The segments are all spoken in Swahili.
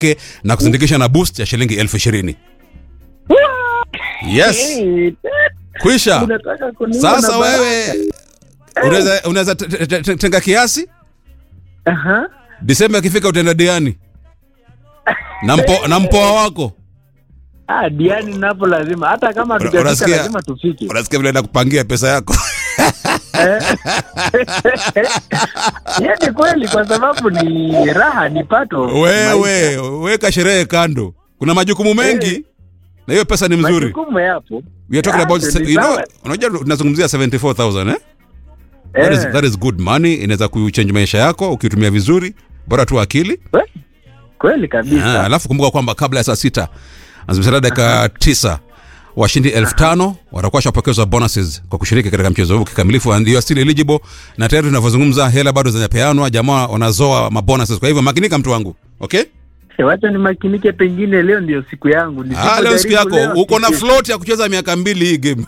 yake na kusindikisha na boost ya shilingi elfu ishirini yes Hey, kwisha unataka kuniua sasa na baraka. wewe unaweza unaweza te- te- te- tenga kiasi Aha. disemba ikifika utaenda diani na, mpo, na mpoa wako Ah, diani napo lazima hata kama Una- hatujafika unasikia? lazima tufike. unasikia vile nakupangia pesa yako Hiyo ni kweli kwa sababu ni raha ni pato. wewe weka sherehe kando kuna majukumu mengi na hiyo pesa ni mzuri Majukumu yapo. We are talking about Ah, you know, sawa. unajua tunazungumzia 74000 eh? that, is, Eh. that is good money inaweza kuchange maisha yako ukitumia vizuri bora tu akili Kwe- Kweli Ah, kabisa. alafu kumbuka kwamba kabla ya saa sita azimsalia dakika tisa washindi elfu tano watakuwa washapokezwa bonuses kwa kushiriki katika mchezo huu kikamilifu and you are still eligible na tayari tunavyozungumza hela bado zinapeanwa jamaa wanazoa mabonuses kwa hivyo makinika mtu wangu okay Wacha nimakinike, pengine leo ndio siku yangu. ah, leo siku Nisipojaribu yako leo, uko na kesho. float ya kucheza miaka mbili hii game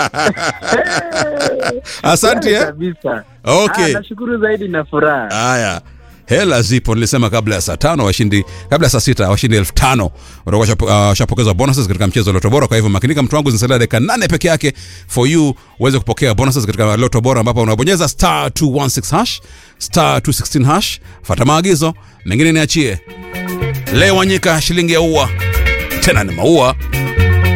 asante Kweli eh? kabisa. okay Ah, nashukuru zaidi na furaha. haya hela zipo nilisema kabla ya saa tano washindi kabla ya saa sita washindi elfu tano watakuwa washapo- ah, washapokezwa bonuses katika mchezo wa loto bora kwa hivyo makinika mtu wangu zinasalia dakika nane peke yake for you uweze kupokea bonuses katika loto bora ambapo unabonyeza star 216 hash star 216 hash fata maagizo mengine niachie leo wanyika shilingi ya ua tena ni maua